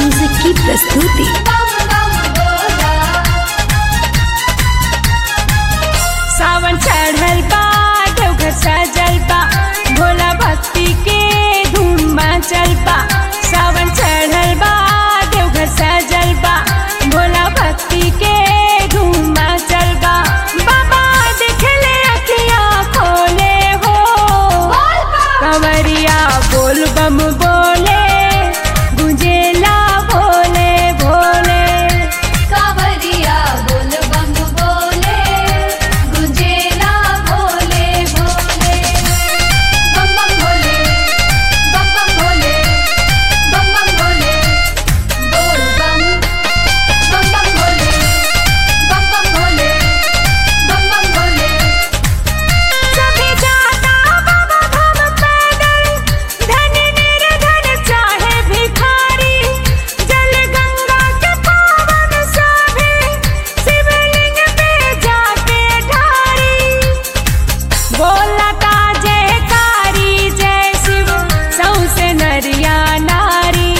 music की प्रस्तुति सावन चढ़ल बा देवघर सजल बा भोला भक्ति के धूम मचल बा सावन चढ़ल बा देवघर सजल बा भोला भक्ति के धूम मचल बा बाबा देखले अखियाँ खोले हो कंवरिया बोल बम बोले गुंजेला भोले भोले कावरिया बोल बम बोले गुंजेला भोले भोले बम बम भोले बम बम भोले बम बम भोले बोल बम बम बम भोले बम बम भोले बम बम भोले सभी जाता बाबा धाम पैदल धनी निर्धन चाहे भिखारी जल गंगा के पावन सभी शिवलिंग पे जाके ढारी बोलता जयकारी जय शिव सौसे नरिया नारी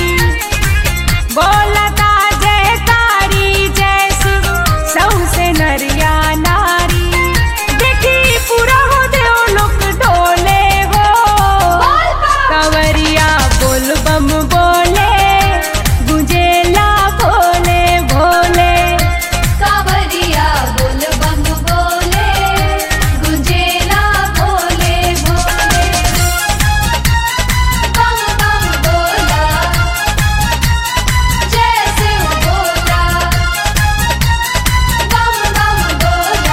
बोलता जयकारी जय शिव सौसे नरिया नारी देखी पूरा हो देव लोक डोले हो कंवरिया बोल बम बोले गुंजेला भोले भोले कावरिया बोल बम बोले गुंजेला भोले भोले बम बम बोला जय शिव बोला बम बम बोला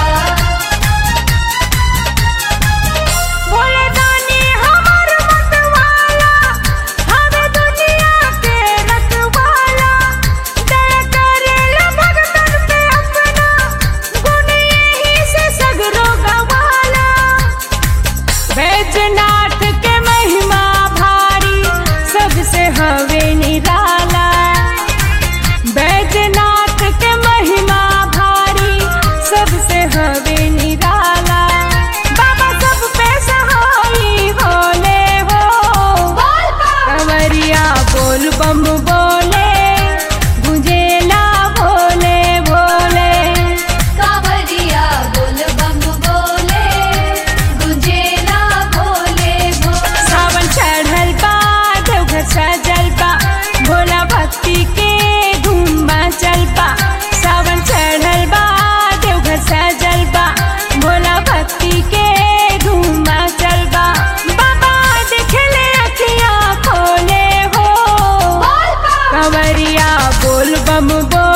भोले दानी हमर मतवाला हवे दुनिया के रखवाला दया करेला भगतन पे अपना गुण यही से सगरो गवाला बैजनाथ के महिमा भारी सबसे हवे निराला बैजनाथ के महिमा भारी सबसे हवे निराला बाबा सब पे सहाई होले हो कंवरिया बोल बम बोले गुंजेला भोले भोले कावरिया बोल बम बोले गुंजेला भोले भोले सावन चढ़ल बा देवघर सजल बा भोला भक्ति के धूम मचल बा सावन चढ़ल बा देवघर सजल बा भोला भक्ति के धूम मचल बा बाबा देखले अखियाँ खोले हो कंवरिया बोल बम बोले